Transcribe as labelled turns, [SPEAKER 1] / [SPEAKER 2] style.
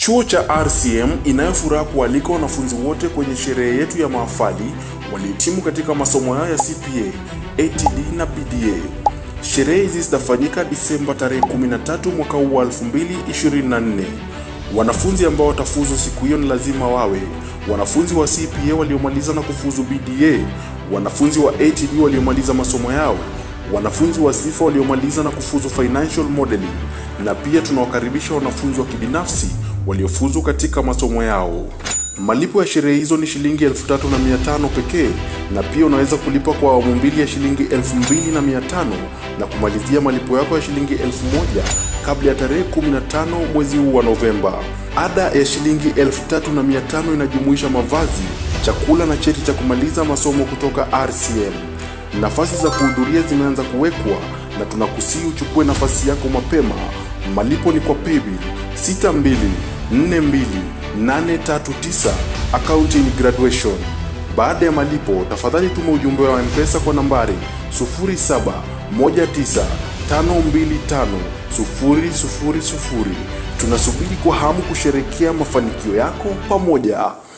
[SPEAKER 1] Chuo cha RCM inayo furaha kualika wanafunzi wote kwenye sherehe yetu ya mahafali waliohitimu katika masomo yao ya CPA, ATD na BDA. Sherehe hizi zitafanyika Disemba tarehe 13 mwaka huu wa 2024. Wanafunzi ambao watafuzu siku hiyo ni lazima wawe wanafunzi wa CPA waliomaliza na kufuzu BDA, wanafunzi wa ATD waliomaliza masomo yao, wanafunzi wa sifa waliomaliza na kufuzu financial modeling, na pia tunawakaribisha wanafunzi wa kibinafsi waliofuzu katika masomo yao. Malipo ya sherehe hizo ni shilingi elfu tatu na mia tano pekee, na pia unaweza kulipa kwa awamu mbili ya shilingi elfu mbili na mia tano na kumalizia malipo yako ya shilingi elfu moja kabla ya tarehe 15 mwezi huu wa Novemba. Ada ya shilingi elfu tatu na mia tano inajumuisha mavazi, chakula na cheti cha kumaliza masomo kutoka RCM. Nafasi za kuhudhuria zimeanza kuwekwa na tunakusii uchukue nafasi yako mapema. Malipo ni kwa paybill 6242 akaunti ni graduation. Baada ya malipo, tafadhali tuma ujumbe wa M-Pesa kwa nambari 0719525000. Tunasubiri kwa hamu kusherekea mafanikio yako pamoja.